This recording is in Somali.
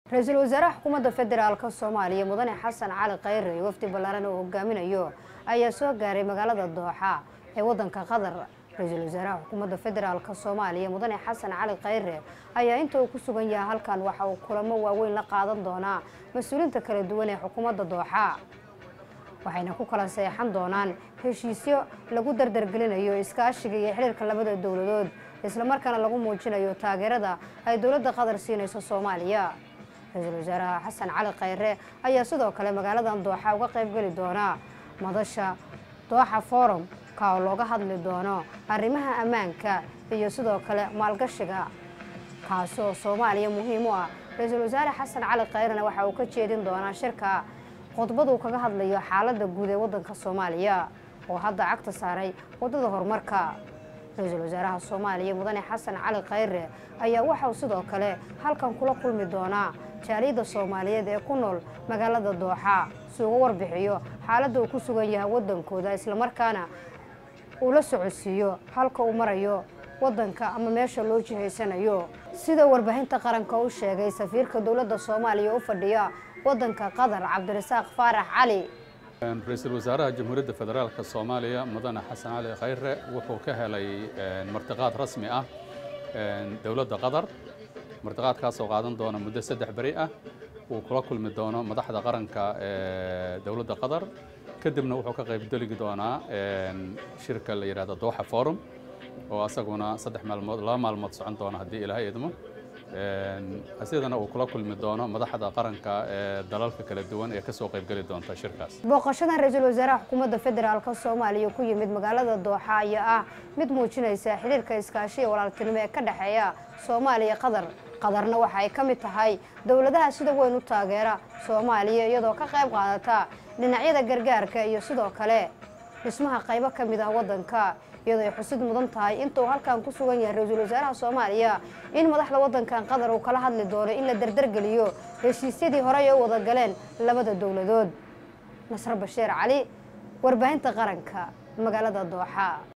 ra-iisul wasaaraha xukuumadda federaalk soomaaliya mudane xasan cali khayre iyo wafdi ballaaran oo hogaaminayo ayaa soo gaaray magaalada dooxa ee wadanka qatar ra-iisul wasaaraha xukuumadda federaalk soomaaliya mudane xasan cali khayre ayaa inta uu ku sugan yahay halkan waxa uu kulamo waaweyn la qaadan doonaa mas-uuliinta kala duwan ee xukuumadda dooxa waxayna ku kala seexan doonaan heshiisyo lagu dardargelinayo iskaashiga iyo xiriirka labada dowladood islamarkaana lagu muujinayo taageerada ay dowladda qatar siinayso soomaaliya ra-iisul wasaaraha xasan cali khayre ayaa sidoo kale magaaladan dooxa uga qaybgeli doona madasha dooxa forum ka oo looga hadli doono arrimaha ammaanka iyo sidoo kale maalgashiga kaasoo soomaaliya muhiim u ah ra-iisul wasaare xasan cali khayrena waxa uu ka jeedin doonaa shirka khudbaduu kaga hadlayo xaaladda guud ee waddanka soomaaliya oo hadda cagta saaray waddada horumarka ra-iisul wasaaraha soomaaliya mudane xasan cali khayre ayaa waxauu sidoo kale halkan kula kulmi doonaa jaaliyadda soomaaliyeed ee ku nool magaalada dooxa si uga warbixiyo xaaladda uu ku sugan yahay waddankooda islamarkaana uu la socodsiiyo halka uu marayo waddanka ama meesha loo jihaysanayo sida warbaahinta qaranka u sheegay safiirka dowladda soomaaliya u fadhiya waddanka qatar cabdirasaaq faarax cali ra-iisul wasaaraha jamhuuriyadda federaalka soomaaliya mudane xasan cali khayre wuxuu ka helay martiqaad rasmi ah dowladda qatar martiqaadkaasoo qaadan doona muddo saddex beri ah uu kula kulmi doono madaxda qaranka ee dowladda qatar kadibna wuxuu ka qaybgeligi doonaa shirka la yidhahdo dooxa forum oo asaguna saddex maalmood laba maalmood socon doona haddii ilaahay idmo sidana uu kula kulmi doono madaxda qaranka ee dalalka kala duwan ee kasoo qaybgeli doonta shirkaas booqashadan ra-iisul wasaaraha xukuumadda federaalk soomaaliya ku yimid magaalada dooxa ayaa ah mid muujinaysa xiriirka iskaashi iyo walaaltinimo ee ka dhexeeya soomaaliya qatar qatarna waxa ay ka mid tahay dowladaha sida weyn u taageera soomaaliya iyadoo ka qayb qaadata dhinacyada gargaarka iyo sidoo kale dhismaha qaybo ka mid ah waddanka iyadoo ay xusid mudan tahay intuu halkan ku sugan yahay ra-iisul wasaaraha soomaaliya in madaxda waddankan qatar uu kala hadli doono in la dardargeliyo heshiisyadii horey ay u wada galeen labada dowladood nasre bashiir cali warbaahinta qaranka magaalada dooxa